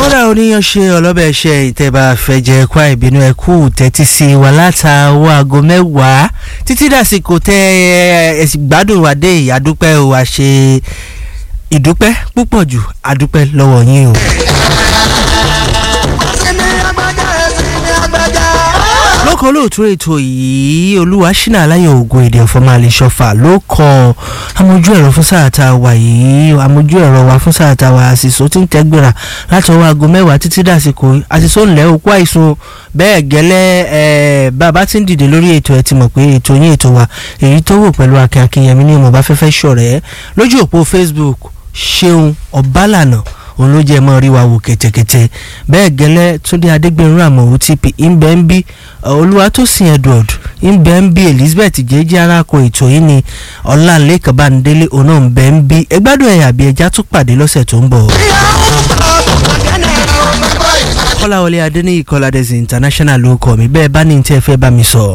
kódà oníyan ṣe ọlọ́bẹ̀ ṣe ìtẹ̀bà fẹ̀jẹ̀ kwá ìbínú ẹ̀kú tẹ́tí sí wa látàwọ̀ aago mẹ́wàá títí dàsìkò tẹ ẹ̀sìn gbádùn wa dé ìyàdúpẹ́ o wa ṣe ìdúpẹ́ púpọ̀ jù àdúpẹ́ lọ́wọ́ yín o. lókàn olóòtú ètò yìí olúwa ṣínà aláyọ̀ ògùn èdè ọ̀fọ̀mọ́ àlèṣọ́fà ló kọ amójú ẹ̀rọ fún sáà tá a wà yìí amójú ẹ̀rọ wa fún sáà tá a wà àṣìṣó tí ń tẹ́gbìrà láti ọwọ́ aago mẹ́wàá títí dàsìkò àṣìṣó ńlẹ̀ òkú àìsùn bẹ́ẹ̀ gẹ́lẹ́ ẹ̀ bàbá tí ń dìde lórí ètò ẹ̀ ti mọ̀ pé ètò yín ètò wa èyí tó wò pẹ̀lú akin akinyẹmí ní ìmọ̀ba fẹ́fẹ́ ṣọ̀rẹ́ lójú òpó facebook ṣeun ọ̀bálànà òun ló jẹ́ mọ́ rí wa wò kẹ̀tẹ̀kẹ̀tẹ̀ bẹ́ẹ̀ gẹ́lẹ́ túndé adégbèrún àmọ̀wò tp ńbẹ́ ń bí olúwatósìn edward ńbẹ́ ń bí elizabeth jẹ́jẹ́ aráko ètò yìí ni ọlálékan bándélé òun náà ńbẹ́ ń bí ẹgbádùn ẹ̀yà àbí ẹja tún pàdé lọ́sẹ̀ tó ń bọ̀. kọ́láwọlé adéníyì kọ́ládẹ́sì international ló kọ́ mi bẹ́ẹ̀ bá ní tí ẹ fẹ́ bá mi sọ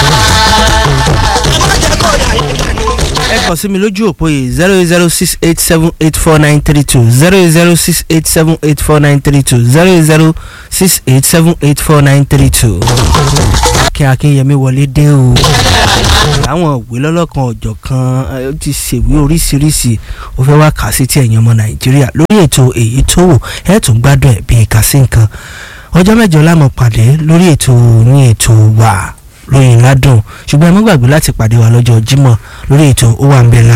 ẹ kàn sí mi lójú òpó yìí zero zero six eight seven eight four nine three two zero zero six eight seven eight four nine three two zero zero six eight seven eight four nine three two. kí akínyẹmí wọlé dé o àwọn òwe lọ́lọ́kan ọ̀jọ̀ kan ó ti ṣèwé oríṣiríṣi ó fẹ́ wá kà sí ti ẹ̀yìn ọmọ nàìjíríà lórí ètò èyí tó wò ẹ̀ tún gbádùn ẹ̀ bíi kà sí nǹkan ọjọ́ mẹ́jọ lámọ̀ pàdé lórí ètò ní ètò wà lóyìn ládùn ṣùgbọ́n ẹ má gbàgbé láti pàdé wa lọ́jọ́ jímọ̀ lórí ètò ó wà ń bẹ̀ lá